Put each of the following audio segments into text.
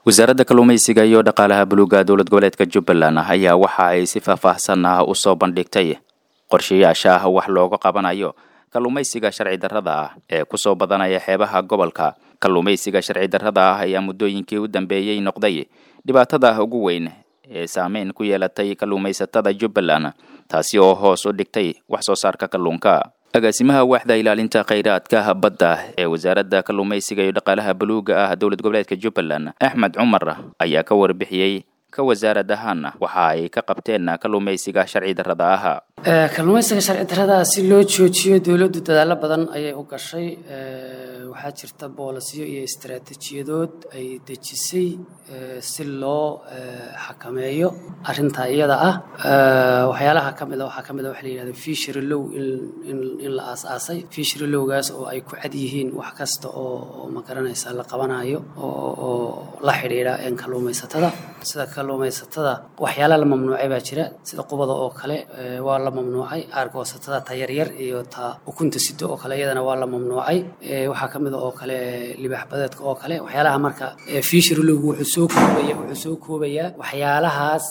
wasaaradda kalluumaysiga iyo dhaqaalaha buluuga dowlad goboleedka jubbaland ayaa waxa ay si faahfaahsan ah usoo bandhigtay qorshayaasha ah wax looga qabanayo kalluumaysiga sharci darrada ah ee kusoo badanaya xeebaha gobolka kalluumaysiga sharci darrada ah ayaa muddooyinkii u dambeeyey noqday dhibaatada ugu weyn ee saameyn ku yeelatay kalluumaysatada jubbaland taasi oo hoos u dhigtay wax soo saarka kalluunka agaasimaha waaxda ilaalinta khayraadka badda ee wasaaradda kalluumaysiga iyo dhaqaalaha buluuga ah dowlad goboleedka jubbaland axmed cumar ayaa ka warbixiyey ka wasaarad ahaan waxa ay ka qabteen kalluumaysiga sharci darrada ah kalluumaysiga sharci darrada si loo joojiyo dowladdu dadaallo badan ayay u gashay waxaa jirta boolasiyo iyo istaraatiijiyadood ay dejisay si loo xakameeyo arrintaa iyada ah waxyaalaha ka mid a waxaa ka mid a waxa la yidhahda fishery low in la aas-aasay fishery lowgaas oo ay ku cad yihiin wax kasta oo ma garanaysa la qabanayo oo la xidhiidha kalluumaysatada sida kalluumaysatada waxyaala la mamnuucay baa jira sida qubada oo kale waa la mamnuucay aargoosatada ta yaryar iyo ta ukunta sido oo kale iyadana waa la mamnuucay waxaa ka mid a oo kale libaax badeedka oo kale waxyaalaha marka fishery lowgu wuxuu soo koobaya wuxuu soo koobayaa waxyaalahaas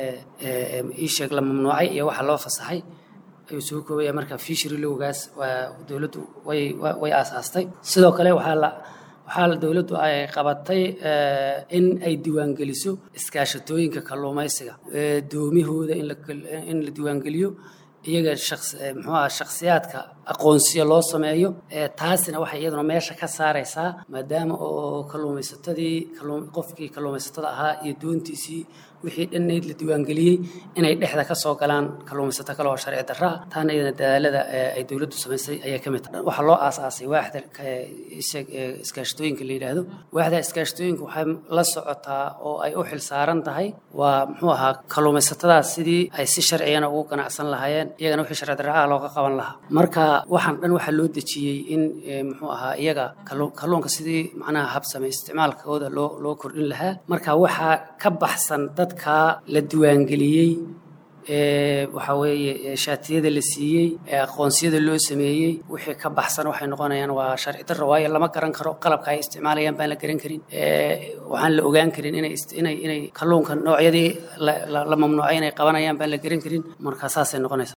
iisheeg la mamnuucay iyo waxa loo fasaxay ayuu soo koobaya marka fishery lowgaas waa dowladdu way way aasaastay sidoo kale waxaa la waxaa dowladdu ay qabatay in ay diiwaangeliso iskaashatooyinka kalluumaysiga doomihooda in la diiwaangeliyo iyaga muxuu aha shakhsiyaadka aqoonsiyo loo sameeyo taasina waxay iyaduna meesha ka saaraysaa maadaama oo kalluumaysatadii qofkii kalluumaysatada ahaa iyo doontiisii wixii dhannayd la diiwaangeliyey inay dhexda ka soo galaan kalluumaysato kale oo sharci darra ah taana iyadana dadaalada ay dowladdu samaysay ayaa ka mid ah waxaa loo aasaasay waaxda iskaashatooyinka la yidhaahdo waaxda iskaashatooyinka waxay la socotaa oo ay u xil saaran tahay waa muxuu ahaa kalluumaysatadaas sidii ay si sharciyana ugu ganacsan lahaayeen iyagana wixii sharci darra ah looga qaban lahaa marka waxaan dhan waxaa loo dejiyey in muxuu ahaa iyaga kalluunka sidii macnaha habsame isticmaalkooda loo loo kordhin lahaa marka waxaa ka baxsan dadka la diiwaangeliyey waxaa weeye shaatiyada la siiyey aqoonsiyada loo sameeyey wixii ka baxsan waxay noqonayaan waa sharci darro waayo lama garan karo qalabka ay isticmaalayaan baan la garan karin waxaan la ogaan karin inay inay inay kalluunka noocyadii la mamnuucay inay qabanayaan baan la garan karin marka saasay noqonaysa